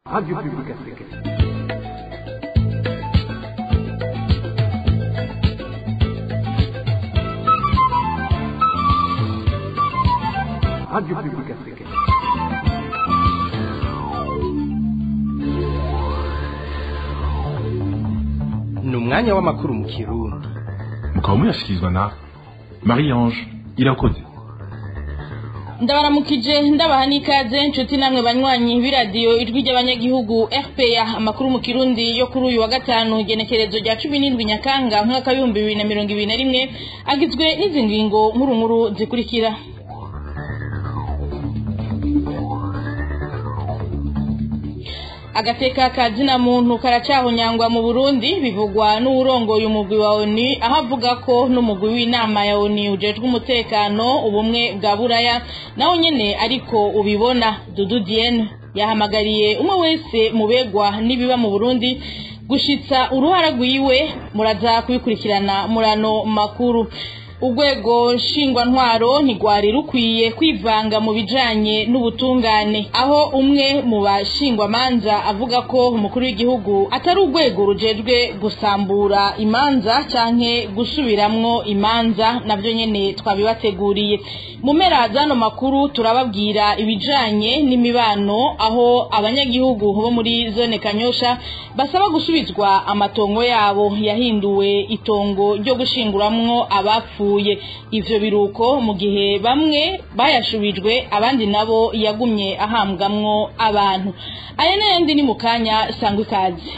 Radio Public Africaine. Radio Public Africaine. ni umwanya w'amakuru mu kirundi mukaba muyashyikirizwa na marie ange irakoze ndabaramukije ndabaha n'ikaze inshuti namwe banywanyi b'iradiyo ijwi ry'abanyagihugu rpa amakuru mu kirundi yo kuri uyu wa gatanu igenekerezo rya cumi n'indwi nyakanga umwaka w'ibihumbi bibiri na mirongo ibiri na rimwe agizwe n'izi ngingo nkuru nkuru zikurikira agateka ka zina muntu karacahonyangwa mu burundi bivugwa n'uwurongoye umugwi wa oni aho avuga ko n'umugwi w'inama ya oni ujejwe umutekano ubumwe bwa buraya nawo nyene ariko ubibona dudu diene yahamagariye umwe wese mubegwa n'ibiba mu burundi gushitsa uruhara rwiwe muraza kubikurikirana murano makuru urwego nshingwantwaro ntigwari rukwiye kwivanga mu bijanye n'ubutungane aho umwe mu bashingwamanza avuga ko umukuru w'igihugu atari urwego rujejwe gusambura imanza canke gusubiramwo imanza navyo nyene twabibateguriye mu mpera zano makuru turababwira ibijanye n'imibano aho abanyagihugu bo muri zone kanyosha basaba gusubizwa amatongo yabo yahinduwe itongo ryo gushinguramwo abapfu yapfuye ivyo biruko mu gihe bamwe bayashubijwe abandi nabo yagumye ahambwamwo abantu aya n'ayandi ni mu kanya sangwa ikaze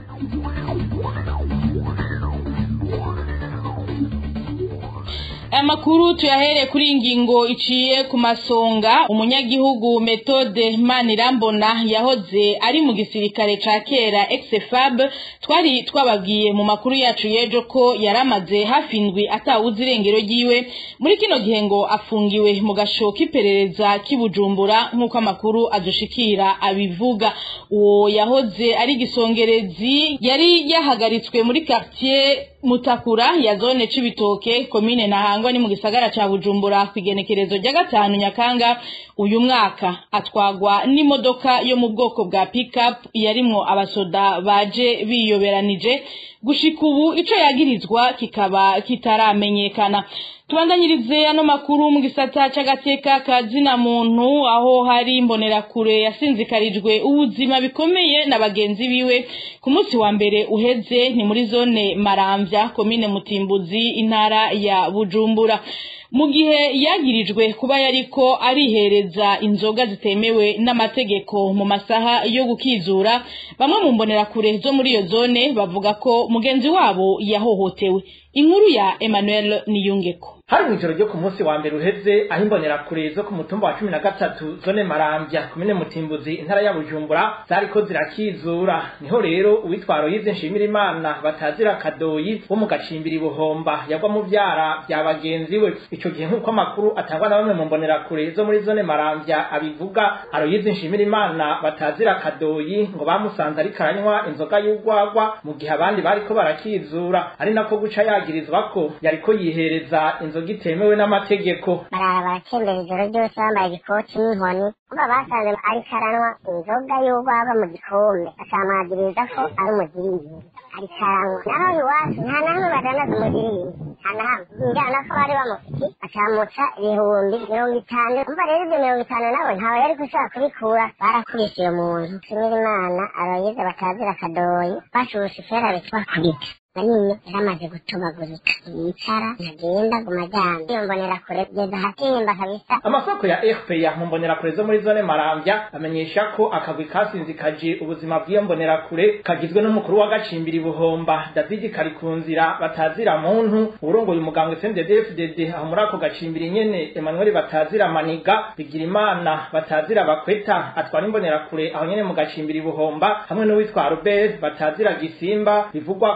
aya makuru tuyahere kuri ingingo iciye ku masonga umunyagihugu metode manirambona yahoze ari mu gisirikare ca kera exefab twari twababwiye mu makuru yacu y'ejo ko yaramaze hafi indwi atawuzi irengero ryiwe muri kino gihe ngo afungiwe mu gasho k'iperereza k'ibujumbura nk'uko amakuru adushikira abivuga uwo yahoze ari gisongerezi yari yahagaritswe muri quartier mutakura ya zone cibitoke komine nahangwa ni mu gisagara ca bujumbura kwigenekerezo rya gatanu nyakanga uyu mwaka atwagwa n'imodoka yo mu bwoko bwa pickup yarimwo abasoda baje biyoberanije gushika ubu ico yagirizwa kikaba kitaramenyekana tubandanyirize ano makuru mu gisata c'agateka ka zina muntu aho hari imbonerakure yasinzikarijwe ubuzima bikomeye na bagenzi biwe ku munsi wa mbere uheze ni muri zone maramvya komine mutimbuzi intara ya bujumbura mu gihe yagirijwe kuba yariko arihereza inzoga zitemewe n'amategeko mu masaha yo gukizura bamwe mu mbonerakure zo muri iyo zone bavuga ko mugenzi wabo yahohotewe inkuru ya Emmanuel Niyungeko hari mw'ijoro ryo ku munsi wa mbere uheze aho imbonerakure zo ku mutumba wa cumi na gatatu zone marambya komine mutimbuzi intara ya bujumbura zariko zirakizura niho rero uwitwaro yize nshimira imana batazira kadoyi wo mu gacimbiri buhomba yagwa mu vyara vya bagenzi we ico gihe nk'uko amakuru atangwa na bamwe mu mbonerakure zo muri zone marambya abivuga aroyize nshimira imana batazira kadoyi ngo bamusanze ariko aranywa inzoga y'urwagwa mu gihe abandi bariko barakizura ari nako guca yagirizwa ko yariko yihereza inzoga itemewe n'amategeko barara baratembera ijoro ryose bambaye igikoti n'inkoni kuba basanze ariko aranywa inzoga y'urwagwa mu gikombe bakamwagiriza ko ari umugiriyeri ariko aranywa naho iwacu nta na hamwe badanaza umugiriyeri nta na hamwe njyana ko bari bamufite bakamuca ibihumbi mirongo itanu umva rero ibyo mirongo itanu nabo ntawe yari gushobora kubikura barakubise uyo muntu nshimira imana abayize batazira akadoyi bashushe ifera bitwakubita manini yaramaze gutobagurika yicara ntagenda guma ajyana iyo mbonera kure kugeza ahatemba kabisa amasoko ya fpr mu mbonerakure zo muri zone marambya amenyesha ko akagwi kasinzikaje ubuzima bw'iyo mbonerakure kagizwe n'umukuru w'agacimbiri buhomba david karikunzira batazira muntu urongoye umugambwe cnddfdd aho muri ako gacimbiri nyene emmanuel batazira maniga bigirimana batazira bakweta atwara imbonerakure aho nyene mu gacimbiri buhomba hamwe n'uwitwa robert batazira gisimba bivugwa ko yoba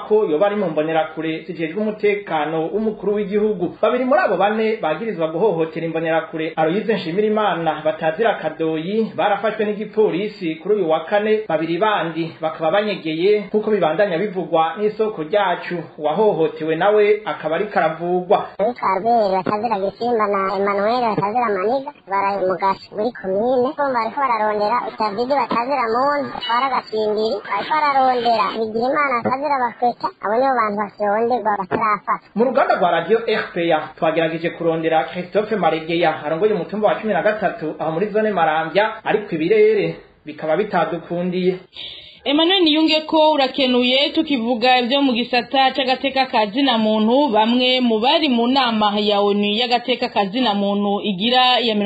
bari mu mbonerakure zijejwe umutekano w'umukuru w'igihugu babiri muri abo bane bagirizwa guhohotera imbonerakure Aloyize Nshimirimana batazira kadoyi barafashwe n'igipolisi kuri uyu wa kane babiri bandi bakaba banyegeye nk'uko bibandanya bivugwa n'isoko ryacu uwahohotewe nawe akaba ariko aravugwa witwa Albert batazira Gisimba na Emmanuel batazira Maniga baraye mu gace muri komine bo bariko bararondera David batazira Muntu batwara agacimbiri bariko bararondera Bigirimana batazira Bakweta abo nibo bantu bakironderwa batarafatwa mu ruganda rwa radio RPA twagerageje kurondera Christophe Maregeya arongoye umutumba wa cumi na gatatu aho muri zone Marambya ariko ibirere bikaba bitadukundiye Emmanuel Niyunge ko urakenuye tukivuga ibyo mu gisata c'agateka kazina muntu bamwe mu bari mu nama ya ONU y'agateka kazina muntu igira ya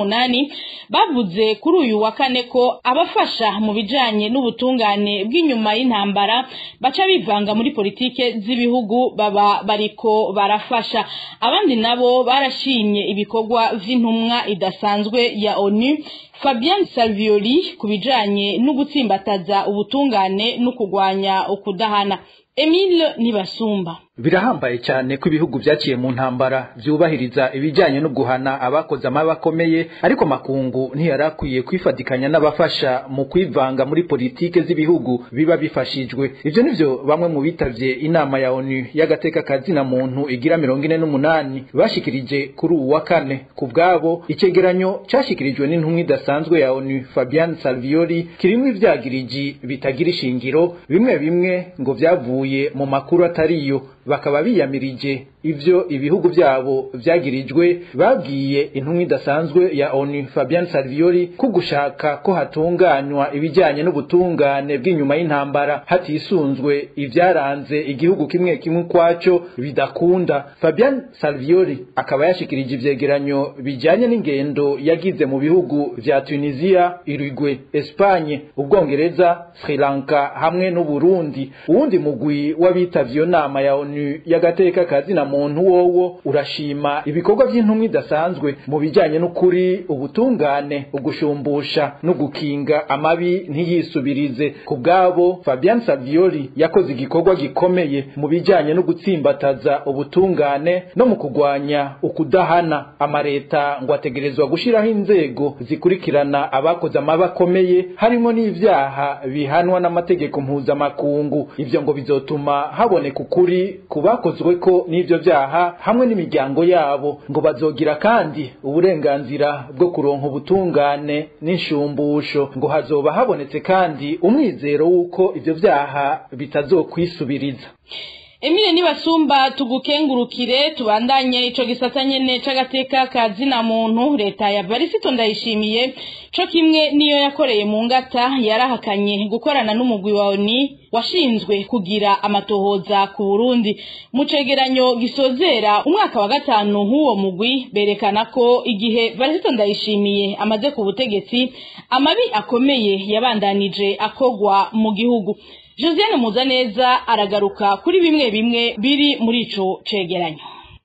48 bavuze kuri uyu wa kane ko abafasha mu bijanye n'ubutungane bw'inyuma y'intambara baca bivanga muri politike z'ibihugu baba bariko barafasha abandi nabo barashimye ibikorwa vy'intumwa idasanzwe ya ONU Fabien Salvioli kubijanye no gutsimbataza ubutungane no kugwanya ukudahana Emile Nibasumba birahambaye cyane ko ibihugu byaciye mu ntambara byubahiriza ibijyanye no guhana abakoze amabi akomeye ariko makungu ntiyarakwiye kwifatikanya n'abafasha mu kwivanga muri politike z'ibihugu biba bifashijwe ivyo nivyo bamwe mu bitavye inama ya ONU y'agateka kazina muntu igira mirongo ine n'umunani bashikirije kuri uwu wa kane ku bwabo icegeranyo cashikirijwe n'intumwa idasanzwe ya ONU Fabian Salvioli kirimwo ivyagiriji bitagira ishingiro bimwe bimwe ngo vyavuye mu makuru atariyo bakaba biyamirije ivyo ibihugu byabo vyagirijwe babwiye intumwa idasanzwe ya ONU Fabian Salvioli ko gushaka ko hatunganywa ibijyanye n'ubutungane bw'inyuma y'intambara hatisunzwe ivyaranze igihugu kimwe kimwe kwaco bidakunda Fabian Salvioli akaba yashikirije ivyegeranyo bijanye n'ingendo yagize mu bihugu vya Tunisia, Uruguay, Espagne, Ubwongereza, Sri Lanka hamwe n'u Burundi uwundi mugwi w'abitavye iyo nama ya ONU y'agateka kazina muntu wowo urashima ibikorwa by'intumwa idasanzwe mu bijyanye n'ukuri ubutungane ugushumbusha no gukinga amabi ntiyisubirize ku bwabo Fabian Savioli yakoze igikorwa gikomeye mu bijyanye no gutsimbataza ubutungane no mu kugwanya ukudahana amareta ngo ategerezwa gushiraho inzego zikurikirana abakoze amabi akomeye harimo n'ivyaha bihanwa n'amategeko mpuzamakungu ivyo ngo bizotuma haboneka ukuri ku bakozwe ko n'ivyo vyaha hamwe n'imiryango yabo ngo bazogira kandi uburenganzira bwo kuronka ubutungane n'inshumbusho ngo hazoba habonetse kandi umwizero w'uko ivyo vyaha bitazokwisubiriza Emile nibasumba tugukengurukire tubandanye ico gisata nyene c'agateka kazina muntu leta ya Varisito ndayishimiye co kimwe niyo yakoreye mu ngata yarahakanye gukorana n'umugwi wa ONU washinzwe kugira amatohoza ku Burundi mu cegeranyo gisozera umwaka wa gatanu h'uwo mugwi berekana ko igihe Varisito ndayishimiye amaze ku butegetsi amabi akomeye yabandanije akogwa mu gihugu Josiane Muzaneza aragaruka kuri bimwe bimwe biri muri ico cegeranyo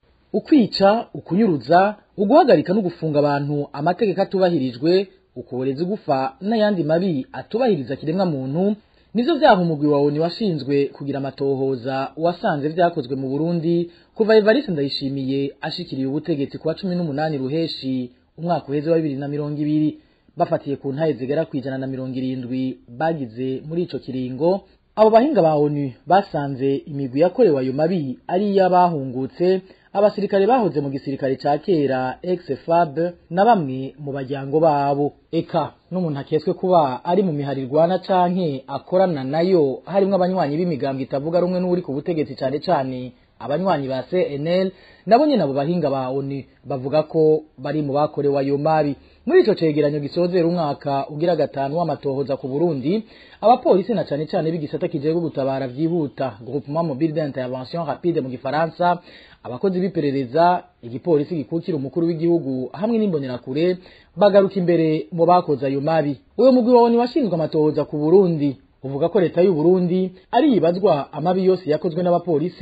ukwica ukunyuruza uguhagarika no gufunga abantu amategeko atubahirijwe ukuboreza gufa n'ayandi mabi atubahiriza kiremwa muntu nivyo vyaha umugwi wa ONU washinzwe kugira amatohoza wasanze vyakozwe mu Burundi kuva Evariste Ndayishimiye ashikiriye ubutegetsi kuwa cumi n'umunani ruheshi umwaka uheze wa bibiri na mirongo ibiri bafatiye ku ntaye zigera kwijana na mirongo irindwi bagize muri ico kiringo abo bahinga ba ONU basanze imigwi yakorewe ayo mabi ari iy'abahungutse abasirikare bahoze mu gisirikare ca kera ex-FAB na bamwe mu bajyango babo eka n'umuntu akeswe kuba ari mu miharirwana canke akorana nayo harimwo abanywanyi b'imigambwe itavuga rumwe n'uri ku butegetsi cane cane abanywanyi ba CNL nabo nyene abo bahinga ba ONU bavuga ko bari mu bakorewe ayo mabi muri ico cegeranyo gisozera umwaka ugira gatanu w'amatohoza ku Burundi abapolisi na cane cane b'igisata kijejwe gutabara vyihuta groupement mobile d'intervention rapide mu gifaransa abakozi b'iperereza igipolisi gikukira umukuru w'igihugu hamwe n'imbonerakure bagaruka imbere mu bakoze ayo mabi uyo mugwi wa ONU washinzwe amatohoza ku Burundi uvuga ko leta y'u Burundi ari ibazwa amabi yose yakozwe n'abapolisi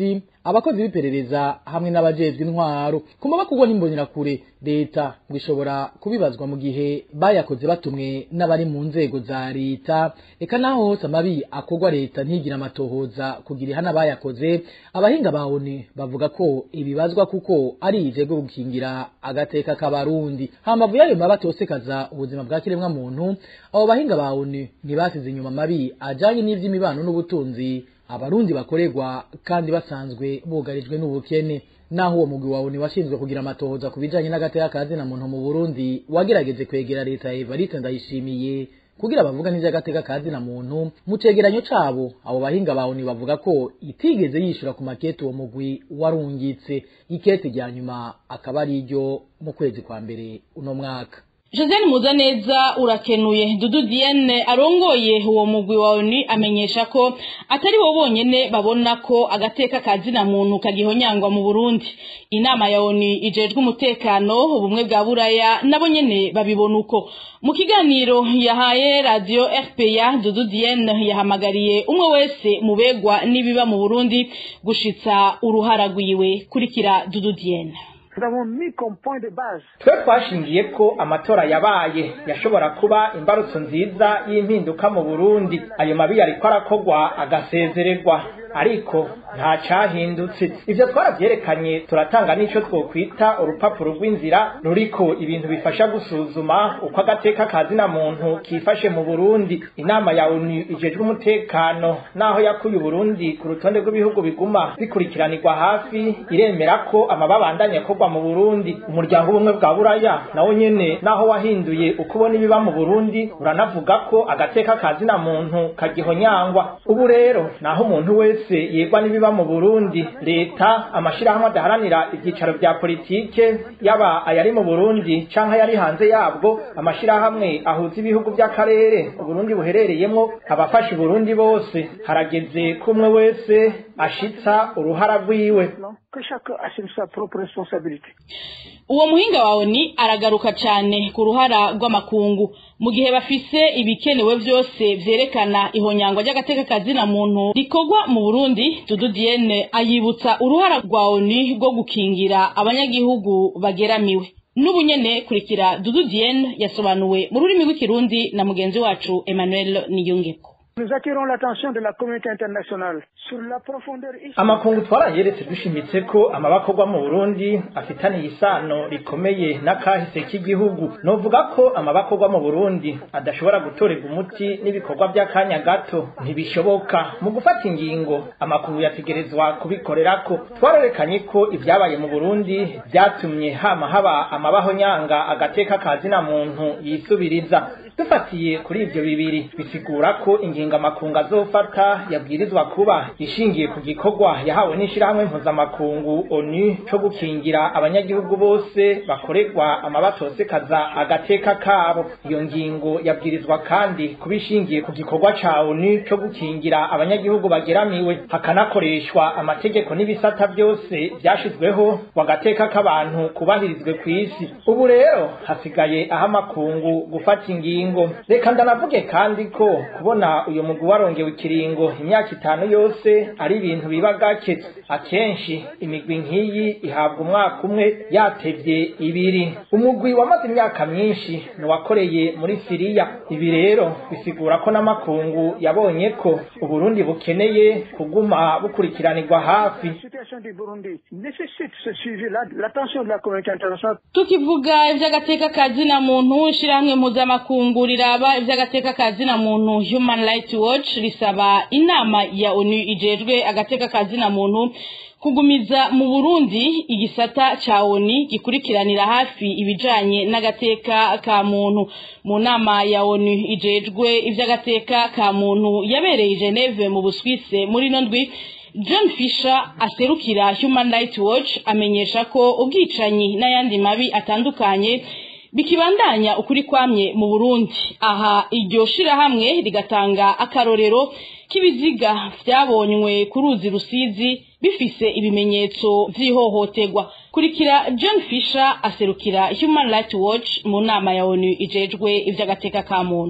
abakozi b'iperereza hamwe n'abajejwe intwaro ku mabakugwa n'imbonerakure leta ngo ishobora kubibazwa mu gihe bayakoze batumwe n'abari mu nzego za leta eka naho hose amabi akorwa leta ntigira amatohoza kugira ihana bayakoze abahinga ba ONU bavuga ko ibibazwa kuko ari ijego gukingira agateka k'abarundi hamavu yayo maba atosekaza ubuzima bwa kiremwa muntu abo bahinga ba ONU ntibasize inyuma amabi ajanye n'ivy'imibano n'ubutunzi abarundi bakorerwa kandi basanzwe bugarijwe n'ubukene naho uwo mugwi wawe washinzwe kugira amatohoza ku bijanye n'agateka kazina muntu mu Burundi wagerageje kwegera leta ya Evariste Ndayishimiye kugira bavuga n'ivy'agateka kazina muntu mu cegeranyo cabo abo bahinga bawe bavuga ko itigeze yishura ku makete uwo mugwi warungitse ikete rya nyuma akaba ari iryo mu kwezi kwa mbere uno mwaka Josiane Muzaneza urakenuye Dudu Diane arongoye uwo mugwi wa ONU amenyesha ko atari bo bonyene babona ko agateka kazina muntu kagihonyangwa mu Burundi inama ya ONU ijejwe umutekano ubumwe bwa buraya nabo nyene babibona uko mu kiganiro yahaye radio RPA Dudu Diane yahamagariye umwe wese mubegwa nibiba mu Burundi gushitsa uruhara rwiwe kurikira Dudu Diane twe twashingiye ko amatora yabaye yashobora kuba imbarutso nziza y'impinduka mu burundi ayo mabi yariko arakogwa agasezererwa ariko nta cahindutse ivyo twaravyerekanye turatanga n'ico twokwita urupapuro rw'inzira ruriko ibintu bifasha gusuzuma uko agateka kazina muntu kifashe mu burundi inama ya onu ijejwe umutekano naho yakuye uburundi ku rutonde rw'ibihugu biguma bikurikiranirwa hafi iremera ko amababandanya akorwa mu burundi umuryango ubumwe bwa buraya nawo nyene naho wahinduye uko ubona ibiba mu burundi uranavuga ko agateka kazina muntu kagihonyangwa ubu rero naho umuntu wese yegwa n'ibiba mu burundi leta amashirahamwe adaharanira ivyicaro vya politike yaba ayari mu burundi canke ayari hanze yabwo amashirahamwe ahuza ibihugu vy'akarere uburundi buherereyemwo abafasha uburundi bose harageze ko umwe wese ashitsa uruhara rwiwe uwo muhinga wawe ni aragaruka cyane ku ruhara rw'amakungu mu gihe bafise ibikenewe byose vyerekana ihonyangwa ry'agateka kazina muntu rikorwa mu Burundi Dudu Diene ayibutsa uruhara rwa ONU rwo gukingira abanyagihugu bageramiwe n'ubunyene kurikira Dudu Diene yasobanuwe mu rurimi rw'ikirundi na mugenzi wacu Emmanuel Niyongeko Nous attirons l'attention de la communauté internationale sur la profondeur amakungu twarayeretse dushimitse ko amabakorwa mu Burundi afitaniye isano rikomeye n'akahise k'igihugu novuga ko amabakorwa mu Burundi adashobora gutorerwa umuti n'ibikorwa by'akanya gato ntibishoboka mu gufata ingingo amakungu yategerezwa kubikorerako twarerekanye ko ibyabaye mu Burundi byatumye hama haba amabaho nyanga agateka kazina muntu yisubiriza dufatiye kuri ivyo bibiri bisigura ko ingingo amakungu azofata yabwirizwa kuba ishingiye ku gikorwa yahawe n'ishirahamwe mpuzamakungu onu co gukingira abanyagihugu bose bakorerwa amabatosekaza agateka kabo iyo ngingo yabwirizwa kandi kuba ishingiye ku gikorwa ca onu co gukingira abanyagihugu bageramiwe hakanakoreshwa amategeko n'ibisata byose vyashizweho wagateka k'abantu kubahirizwe kw'isi ubu rero hasigaye aho amakungu gufata ingingo ingingo reka ndanavuge kandi ko kubona uyu mugwi warongewe ikiringo imyaka itanu yose ari ibintu biba gake akenshi imigwi nk'iyi ihabwa umwaka umwe yatevye ibiri umugwi wamaze imyaka myinshi niwakoreye muri siriya ibi rero bisigura ko n'amakungu yabonye ko uburundi bukeneye kuguma bukurikiranirwa hafi tukivuga ivy'agateka kazina muntu ishirahamwe mpuzamakungu riraba ivy'agateka kazina muntu Human Rights Watch risaba inama ya ONU ijejwe agateka kazina muntu kugumiza mu Burundi igisata ca ONU gikurikiranira hafi ibijanye n'agateka ka muntu mu nama ya ONU ijejwe ivy'agateka ka muntu yabereye Geneve mu Buswise muri nondwi John Fisher aserukira Human Rights Watch amenyesha ko ubwicanyi n'ayandi mabi atandukanye bikibandanya ukuri kwamye mu Burundi aha iryo shirahamwe rigatanga akarorero k'ibiziga vyabonywe ku ruzi rusizi bifise ibimenyetso vy'ihohoterwa kurikira John Fisher aserukira Human Rights Watch mu nama ya ONU ijejwe ivy'agateka ka muntu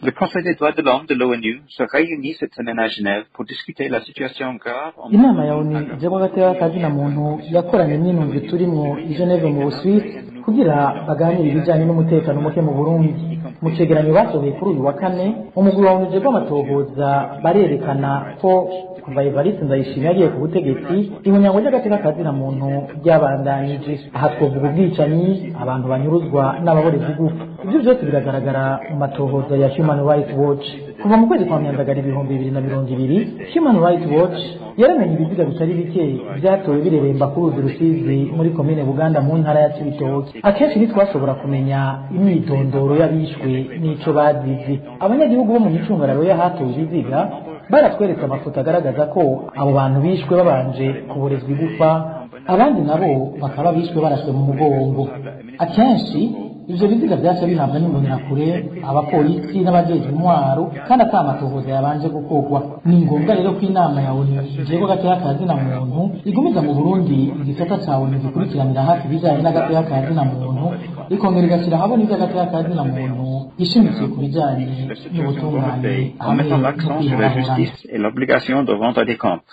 Le Conseil des droits de l'homme de l'ONU se réunit cette semaine à Genève pour discuter la situation grave en inama ya onu ijambo gatera kazina muntu yakoranye n'intumbi turimwo i Geneve mu Busuwisi kugira baganire ibijanye n'umutekano muke mu Burundi mu cegeranyo basohoye kuri uyu wa kane umugwi wa onu ujejwe amatohoza barerekana ko kuva Evariste Ndayishimiye yagiye ku butegetsi ihunyango ry'agateka kazina muntu ryabandanije aha twovuga ubwicanyi abantu banyuruzwa n'ababorezi gupfa ibyo byose biragaragara mu matohoza ya Human Rights Watch kuva mu kwezi kwa myandagara ibihumbi bibiri na mirongo ibiri Human Rights Watch yaramenye ibiziga bitari bike byatowe bireremba ku ruzi rusizi muri komine Buganda mu ntara ya Cibitoke akenshi ntitwashobora kumenya imyidondoro y'abishwe n'ico bazize abanyagihugu bo mu micungararo y'ahatowe ibiziga baratweretse amafoto agaragaza ko abo bantu bishwe babanje kuborezwa igufa abandi nabo bakaba bishwe barashwe mu mugongo akenshi ivyo biziga vyaca bihabwa n'imbonerakure abapolisi n'abajejwe intwaro kandi ata amatohoza yabanje gukorwa ni ngombwa rero ko inama ya onu ijejwe agateka kazina muntu igumiza mu burundi igisata ca onu gikurikiranira hafi ibijanye n'agateka kazina muntu ikongera igashyira ahabona ivy'agateka kazina muntu ishimikiye ku bijanye n'ubutungane en hamwe mettant no l'accent sur la kwihorahorana justice et l'obligation de rendre des comptes.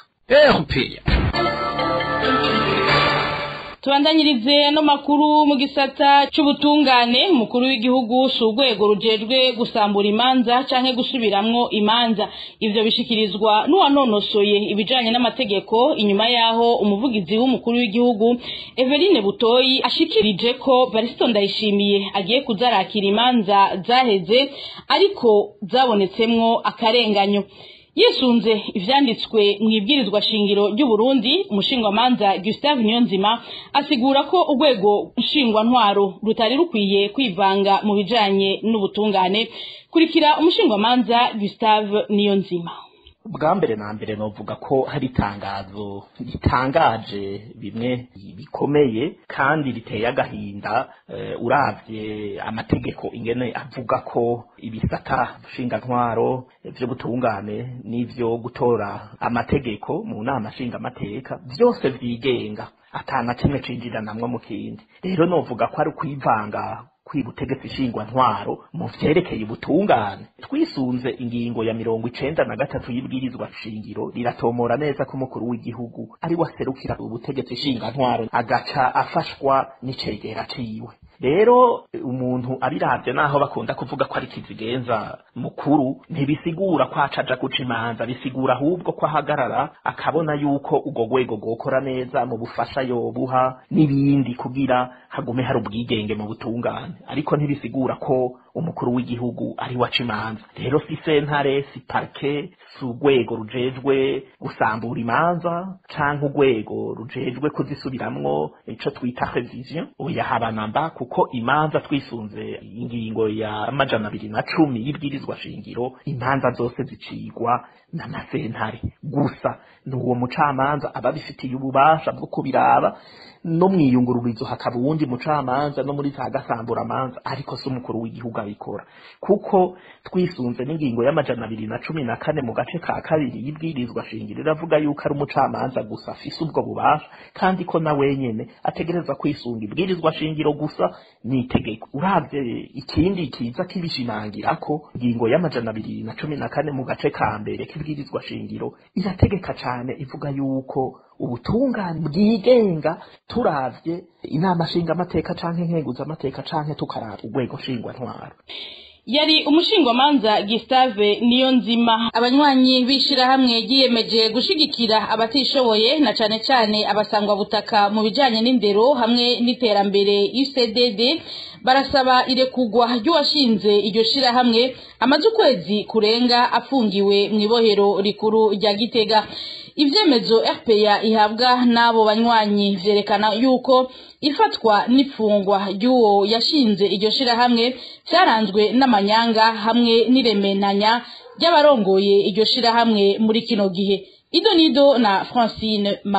tubandanyirize ano makuru mu gisata c'ubutungane umukuru w'igihugu si urwego rujejwe gusambura imanza canke gusubiramwo imanza ivyo bishikirizwa n'uwanonosoye ibijanye n'amategeko inyuma yaho umuvugizi w'umukuru w'igihugu Eveline Butoyi ashikirije ko Baristo Ndayishimiye agiye kuzarakira imanza zaheze ariko zabonetsemwo akarenganyo yisunze ivyanditswe mu ibwirizwa shingiro ry'u Burundi umushingwamanza Gustave Niyonzima asigura ko urwego nshingwantwaro rutari rukwiye kwivanga mu bijanye n'ubutungane kurikira umushingwamanza Gustave Niyonzima bwa mbere na mbere novuga ko hari itangazo ritangaje bimwe bikomeye kandi riteye agahinda uh, uravye amategeko ingene avuga ko ibisata ntwaro vyo gutungane n'ivyo gutora amategeko mu nama nshingamateka vyose vyigenga atana kimwe cinjiranamwo mu kindi rero novuga ko ari ukwivanga kwibutegetsi shingwa ntwaro mu vyerekeye ubutungane twisunze ingingo ya mirongo icenda na gatatu y'ibwirizwa shingiro riratomora neza ko umukuru w'igihugu ari waserukira ubutegetsi shinga ntwaro agaca afashwa n'icegera ciwe rero umuntu abiravye naho bakunda kuvuga ko ari kizigenza mukuru ntibisigura ko acaja guca imanza bisigura ahubwo ko ahagarara akabona yuko urwo rwego rwokora neza mu bufasha yobuha n'ibindi kugira hagume hari ubwigenge mu butungane ariko ntibisigura ko umukuru w'igihugu ari waca imanza rero si sentare si parke si urwego rujejwe gusambura imanza canke urwego rujejwe kuzisubiramwo ico twita revision oya habanamba kuko imanza twisunze ingingo ya amajana abiri na cumi y'ibwirizwa shingiro imanza zose zicigwa n'amasentare gusa ni uwo mucamanza aba abifitiye ububasha bwo kubiraba no mwiyungururizo hakaba uwundi mucamanza no muri za gasamburamanza ariko si umukuru w'igihugu abikora kuko twisunze n'ingingo y'amajana abiri na cumi na kane mu gace ka kabiri y'ibwirizwa shingiro iravuga yuko ari umucamanza gusa afise ubwo bubasha kandi ko na wenyene ategereza kwisunga ibwirizwa shingiro gusa n'itegeko uravye ikindi kiza kibishimangira ko ingingo y'amajana abiri na cumi na kane mu gace ka mbere k'ibwirizwa shingiro irategeka cane ivuga yuko ubutungane bwigenga turavye inama nshingamateka canke nkenguzamateka canke tukaraba urwego nshingwantwaro yari umushingwamanza Gustave Niyonzima abanywanyi bishirahamwe giyemeje gushigikira abatishoboye na cane cane abasangwa butaka mu bijanye n'indero hamwe n'iterambere UCDD barasaba irekugwa ry'uwashinze iryo shirahamwe amaze ukwezi kurenga afungiwe mu ibohero rikuru rya Gitega ivyemezo RPA ihabwa n'abo banywanyi vyerekana yuko ifatwa n'ifungwa ry'uwo yashinze iryo shirahamwe vyaranzwe n'amanyanga hamwe n'iremenanya ry'abarongoye iryo shirahamwe muri kino gihe ido nido na Francine Mahoro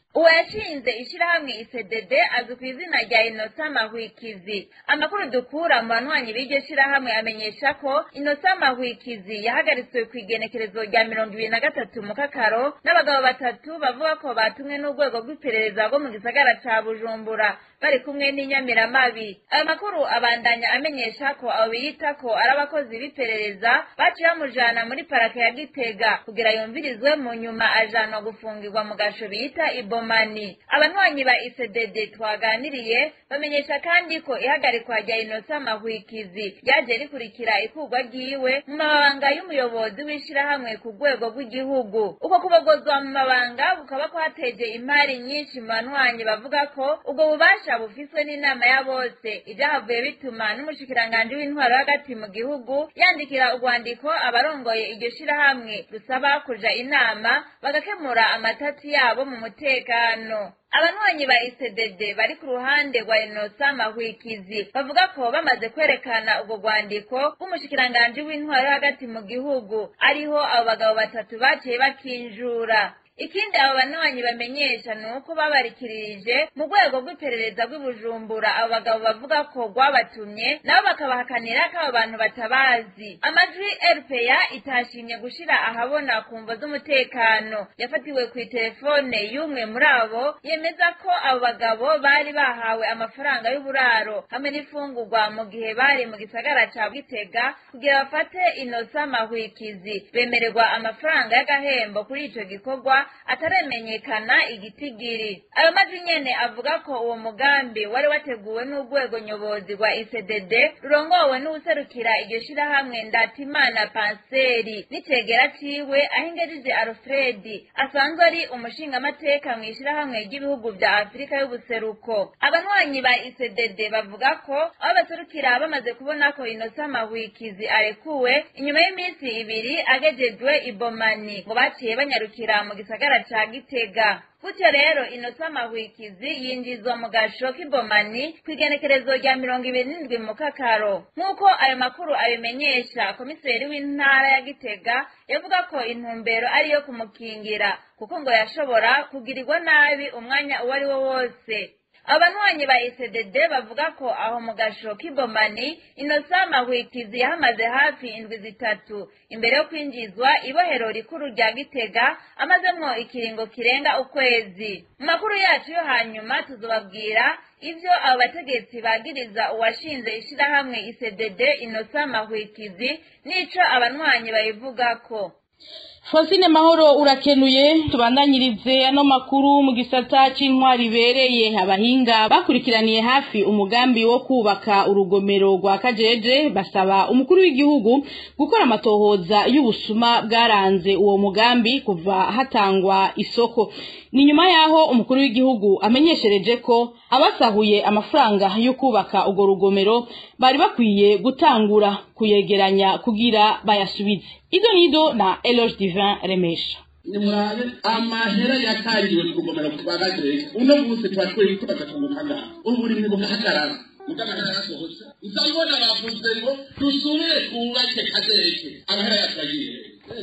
uwo yashinze ishirahamwe isedede azwi ku izina rya inota mahwikizi amakuru dukura mu banywanyi b'iryo shirahamwe amenyesha ko inota mahwikizi yahagaritswe ku igenekerezo rya mirongo ibiri na gatatu mu kakaro n'abagabo batatu bavuga ko batumwe n'urwego rw'iperereza rwo mu gisagara ca bujumbura bari kumwe n'inyamiramabi ayo makuru abandanya amenyesha ko abo biyita ko ari abakozi b'iperereza baciye bamujana muri parake ya gitega kugira yumvirizwe mu nyuma ajanwa gufungirwa mu gasho bita ibomani abanywanyi ba isedede twaganiriye bamenyesha kandi ko ihagarikwa rya inosa mahwikizi ryaje rikurikira ikurwa ryiwe mu mabanga y'umuyobozi w'ishirahamwe ku rwego rw'igihugu uko kubogozwa mu mabanga bukaba kwateje imari nyinshi mu banywanyi bavuga ko ubwo bubasha bufiswe n'inama ya bose ibyahavuye bituma n'umushikiranganji w'intwaro hagati mu gihugu yandikira urwandiko abarongoye iryo shirahamwe rusaba kuja inama bagakemura amatati yabo mu mutekano abanywanyi ba isedede bari ku ruhande rwa inosa mahwikizi bavuga ko bamaze kwerekana ubwo rwandiko rw'umushikiranganji w'intwaro hagati mu gihugu ariho abo bagabo batatu baciye bakinjura ikindi abo banywanyi bamenyesha ni uko babarikirije mu rwego rw'iperereza rw'ibujumbura abo bagabo bavuga ko rwabatumye nabo bakabahakanira ko abo bantu batabazi amajwi rpa itashimye gushira ahabona ku mvo z'umutekano yafatiwe ku itelefone y'umwe muri abo yemeza ko abo bagabo bari bahawe amafaranga y'uburaro hamwe n'ifungurwa mu gihe bari mu gisagara ca bwitega kugira bafate inosa mahwikizi bemererwa amafaranga y'agahembo kuri ico gikorwa ataremenyekana igitigiri ayo majwi nyene avuga ko uwo mugambi wari wateguwe n'urwego nyobozi rwa iseded rurongowe n'uwuserukira iryo shirahamwe ndatimana panseri n'icegera ciwe aho ingerije alfredi asanzwe ari umushingamateka mu ishirahamwe ry'ibihugu vya afurika y'ubuseruko abanywanyi ba iseded bavuga ko aho baserukira bamaze kubona ko inosa mahwikizi arekuwe inyuma y'iminsi ibiri agejejwe ibomani ngo baciye banyarukira mu gisagara ca gitega gutyo rero inosa mahwikizi yinjizwa mu gasho k'ibomani ku igenekerezo rya mirongo ibiri n'indwi mu kakaro nk'uko ayo makuru abimenyesha komiseri w'intara ya gitega yavuga ko intumbero ari iyo kumukingira kuko ngo yashobora kugirirwa nabi umwanya uwo ari wo wose abanywanyi ba iseded bavuga ko aho mu gasho k'ibomani inosa mahwikizi yahamaze hafi indwi zitatu imbere yo kwinjizwa ibohero rikuru rya gitega amazemwo ikiringo kirenga ukwezi mu makuru yacu yo hanyuma tuzobabwira ivyo abo bategetsi bagiriza uwashinze ishirahamwe iseded inosa mahwikizi n'ico abanywanyi bayivugako Fosine mahoro urakenuye tubandanyirize ano makuru mu gisata c'intwari ibereye abahinga bakurikiraniye hafi umugambi wo kubaka urugomero rwa Kajeje basaba umukuru w'igihugu gukora amatohoza y'ubusuma bwaranze uwo mugambi kuva hatangwa isoko ni nyuma yaho umukuru w'igihugu amenyeshereje ko abasahuye amafaranga yo kubaka urwo rugomero bari bakwiye gutangura kuyegeranya kugira bayasubize izo nido na Eloge Divin Remesha nimurabe amahera yatangiwe ku rugomero rwa Gajeje uno munsi twatweye ko bagatunguka ngaha ubu buri mu gahagarara mugamahera yasohotse uzabona bavuze ngo dusubire twubake Kajeje amahera yatwagiye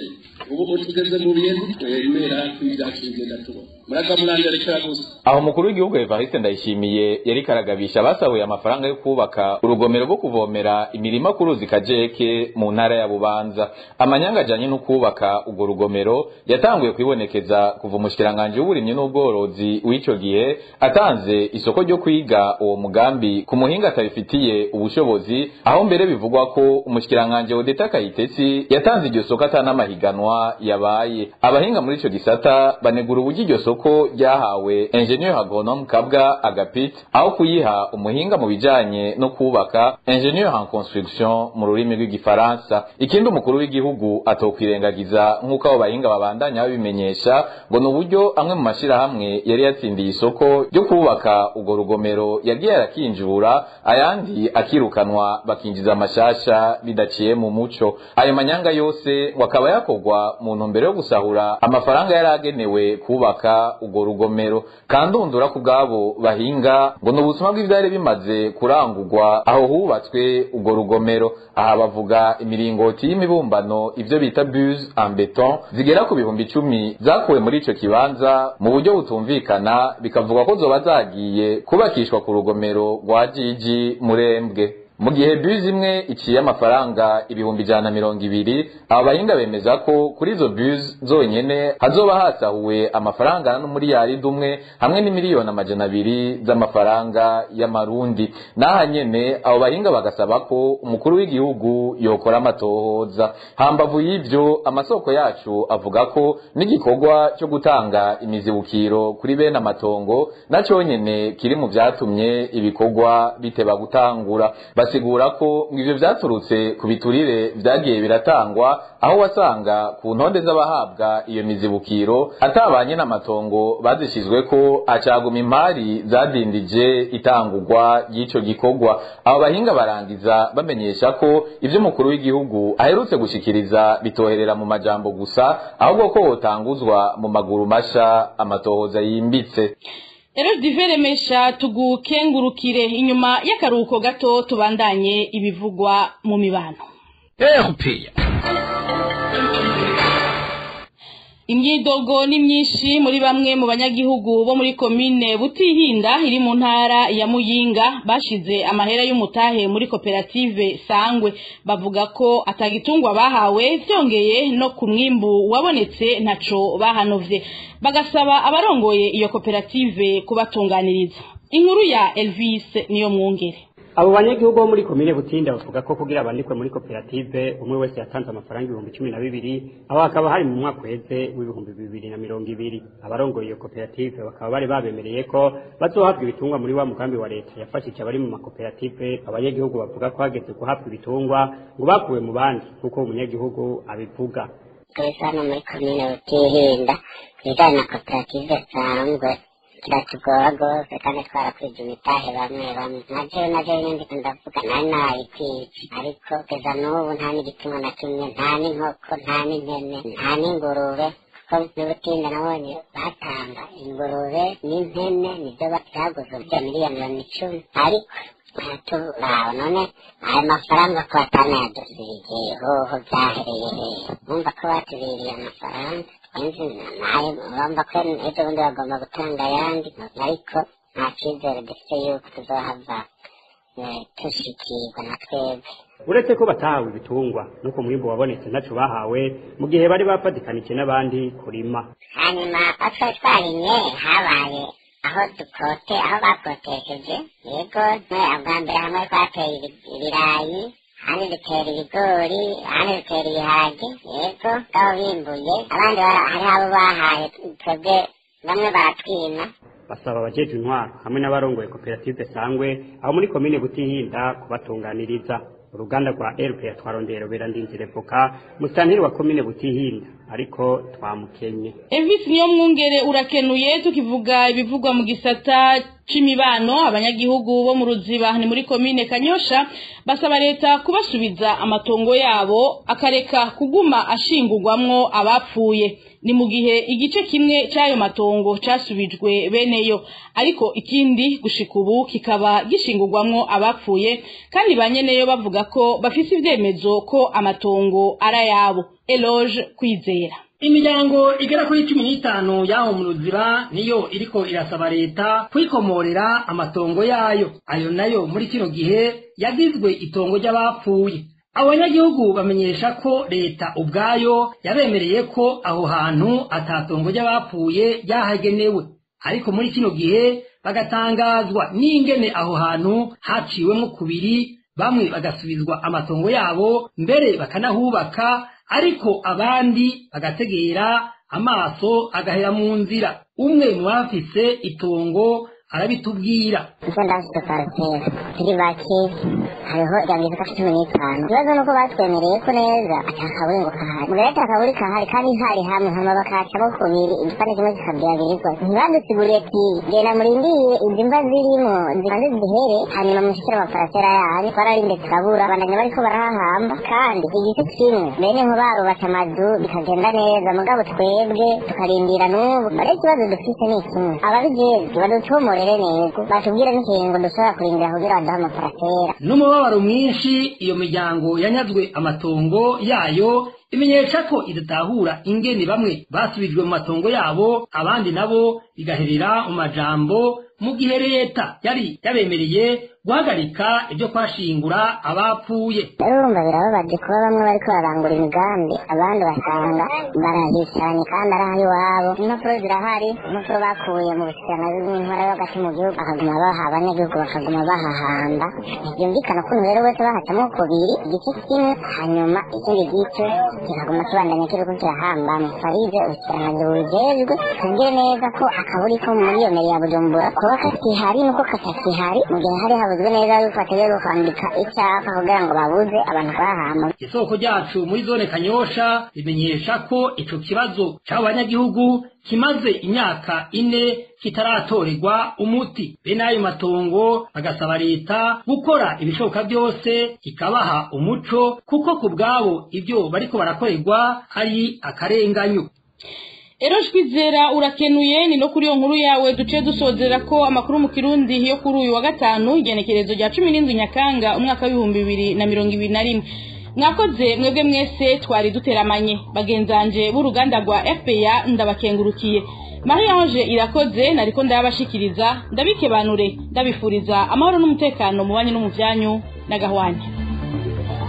ubu tugeze mu bihe twemera kw'ibyacu bigenda tubona muraga muranderekera gusa aho umukuru w'igihugu Evariste Ndayishimiye yari karagabisha basahuye amafaranga yo kubaka urugomero rwo kuvomera imirima ku ruzi Kajeke mu ntara ya Bubanza amanyanga ajanye no kubaka urwo rugomero yatanguye kwibonekeza kuva umushikiranganje w'uburimyi n'ubworozi w'ico gihe atanze isoko ryo kwiga uwo mugambi ku muhinga atabifitiye ubushobozi aho mbere bivugwa ko umushikiranganje Odeta Kayitesi yatanze iryo soko atanamahiganwa yabaye abahinga muri ico gisata banegura uburyo iryo soko soko ryahawe ingenieur agronome kabwa agapit aho kuyiha umuhinga mu bijanye no kubaka ingenieur en construction mu rurimi rw'igifaransa ikindi umukuru w'igihugu atokwirengagiza nk'uko abo bahinga babandanya babimenyesha ngo ni uburyo amwe mu mashirahamwe yari yatsindiye isoko ryo kubaka urwo rugomero yagiye arakinjura ayandi akirukanwa bakinjiza amashasha bidaciye mu muco ayo manyanga yose wakaba yakorwa mu ntumbero yo gusahura amafaranga yari agenewe kubaka urwo rugomero kandundura ku bwabo bahinga ngo ni ubusuma bw'ivyari bimaze kurangurwa aho hubatswe urwo rugomero aha bavuga imiringoti y'imibumbano ivyo bita buse en beton zigera ku bihumbi icumi zakuwe muri ico kibanza mu buryo butumvikana bikavuga ko zoba zagiye kubakishwa ku rugomero rwa jiji murembwe mu gihe buse imwe iciye amafaranga ibihumbi ijana na mirongo ibiri aba bahinga bemeza ko kuri izo buse zonyene hazoba hasahuwe amafaranga angana n'umuriyaridi umwe hamwe n'imiliyoni amajana abiri z'amafaranga y'amarundi n'aha nyene abo bahinga bagasaba ko umukuru w'igihugu yokora amatohoza hambavu y'ivyo amasoko yacu avuga ko n'igikorwa cyo gutanga imizibukiro kuri bene amatongo na nyene kiri mu vyatumye ibikorwa biteba gutangura basigura ko ivyo vyaturutse ku biturire vyagiye biratangwa aho wasanga ku ntonde z'abahabwa iyo mizibukiro atabanye n'amatongo bazishizweko acaguma impari zadindije itangurwa ry'ico gikorwa abo bahinga barangiza bamenyesha ko ivyo umukuru w'igihugu aherutse gushikiriza bitoherera mu majambo gusa ahubwo ko hotanguzwa mu maguru masha amatohoza yimbitse rero diveremesha tugukengurukire inyuma y'akaruhuko gato tubandanye ibivugwa mu mibano imyidogo ni myinshi muri bamwe mu banyagihugu bo muri komine butihinda iri mu ntara ya muyinga bashize amahera y'umutahe muri koperative sangwe bavuga ko atagitungwa bahawe vyongeye no ku mwimbu wabonetse ntaco bahanovye bagasaba abarongoye iyo koperative kubatunganiriza inkuru ya Elvis niyo mwungere abo banyagihugu bo muri komine butinda bavuga ko kugira abandikwe muri koperative umwe wese yatanze amafaranga ibihumbi cumi na bibiri aho hakaba hari mu mwaka uheze w'ibihumbi bibiri na mirongo ibiri abarongoye iyo koperative bakaba bari babemereye ko bazohabwa ibitungwa muri wa mugambi wa leta yafashije abari mu makoperative abanyagihugu bavuga ko hageze guhabwa ibitungwa ngo bakuwe mu bandi nk'uko umunyagihugu abivuga twese hano muri komine butihinda ibijyanye na koperative sanzwe kiratugora rwose kandi twarakwije imitahe bamwe bamwe nabyo nabyo nyine ndavuga nari nayikwice ariko kugeza n'ubu nta n'igitungwa na kimwe nta n'inkoko nta n'impene nta n'ingurube kuko n'ubutinda nabonye batanga ingurube n'impene nibyo byaguze bya miliyoni mirongo icumi ariko turaba none ayo mafaranga ko batanayadusubije hoho byahereye hehe bumva ko batubiriye amafaranga inzi nayo urumva ko ejo bundi bagomba gutanga ayandi ariko nta cyizere dufite yuko tuzohava tushikirwa na twebwe uretse ko batahawe ibitungwa nuko umwimbu wabonetse ntaco bahawe mu gihe bari bafatikanije n'abandi kurima hanyuma atwo twarimye habaye aho dukote aho bakotesheje yego bwa mbere hamwe twateye ibirayi ahandi dutera ibigori ahandi dutera ibiharage yego ngaho bimbuye abandi hariho abo bahaye twebwe bamwe baratwima basaba abajeje intwaro hamwe n'abarongoye koperative sangwe aho muri komine butihinda kubatunganiriza uruganda rwa rp twarondera berandinzire voka musitantiri wa komine butihinda ariko twamukenye Elvis niyo mwungere urakenuye tukivuga ibivugwa mu gisata c'imibano abanyagihugu bo mu ruziba ni muri komine kanyosha basaba leta kubasubiza amatongo yabo akareka kuguma ashingurwamwo abapfuye ni mu gihe igice kimwe cy'ayo matongo casubijwe beneyo ariko ikindi gushika ubu kikaba gishingurwamwo abapfuye kandi banyeneyo bavuga ko bafise ivyemezo ko amatongo ari ayabo eloge kwizera imiryango igera kuri cumi n'itanu y'aho mu ruziba niyo iriko irasaba leta kwikomorera amatongo yayo ayo nayo muri kino gihe yagizwe itongo ry'abapfuye abanyagihugu bamenyesha ko leta ubwayo yabemereye ko aho hantu atatongo ry'abapfuye ryahagenewe ariko muri kino gihe bagatangazwa n'ingene aho hantu haciwemo kubiri bamwe bagasubizwa amatongo yabo mbere bakanahubaka ariko abandi bagategera amaso agahera mu nzira umwe mu bafise itongo arabitubwira icyo ndafite parcelle turi bake hariho irabiri zifata cumi n'itanu ikibazo ni uko batwemereye ko neza atakaburi ngo kahari mugabo atakaburi kahari kandi hari hamwe hama bakacamo kubiri igipande kimwe kikabya abiri rwose ntibadusiguriye ati genda murindiye izi mva zirimo zibanze zihere hanyuma mushikire amaparasera yanyu twararinde turabura bandanya bariko barahahamba kandi igiti kimwe bene nko barubatse amazu bikagenda neza mugabo twebwe tukarindira n'ubu ari ikibazo dufite ni kimwe ababijejwe baducomorere neza batubwire n'ikingo dushobora kurindira kugira baduhe amaparasera n'umubabaro mwinshi iyo miryango yanyazwe amatongo yayo imenyesha ko idatahura ingene bamwe basubijwe mu matongo yabo abandi nabo bigaherera mu majambo mu gihe leta yari yabemereye guhagarika ibyo kwashingura abapfuye rero urumva birababaje kuba bamwe bariko bararangura imigambi abandi basanga barahicaranye kandi ari aho iwabo impapuro zirahari impapuro bakuye mu bushikiranganji bw'intwara yo hagati mu gihugu bakaguma baha abanyagihugu bakaguma bahahamba ntibyumvikana ukuntu rero bose bahacamo kubiri igice kimwe hanyuma ikindi gice kikaguma kibandanya kiriko kirahambamo farize ubushikiranganji bubijejwe tubwire neza ko akaburi ko muri iyo meri ya bujumbura kuba kakihari nuko katakihari mu gihe hari habuzwe neza yuko bategerezwa kwandika icyapa kugira ngo babuze abantu bahamba isoko ryacu muri zone kanyosha rimenyesha ko ico kibazo c'abo banyagihugu kimaze imyaka ine kitaratorerwa umuti bene ayo matongo bagasaba leta gukora ibishoboka byose ikabaha umuco kuko ku bwabo ibyo bariko barakorerwa ari akarenganyo Ero twizera urakenuye ni no kuri iyo nkuru yawe duce dusozera ko amakuru mu kirundi yo kuri uyu wa gatanu igenekerezo rya cumi n'indwi nyakanga umwaka w'ibihumbi bibiri na mirongo ibiri na rimwe mwakoze mwebwe mwese twari duteramanye bagenzanje b'uruganda rwa fpa ndabakengurukiye mariyange irakoze nariko ndayabashikiriza ndabikebanure ndabifuriza amahoro n'umutekano mu banyu no mu byanyu n'agahwanya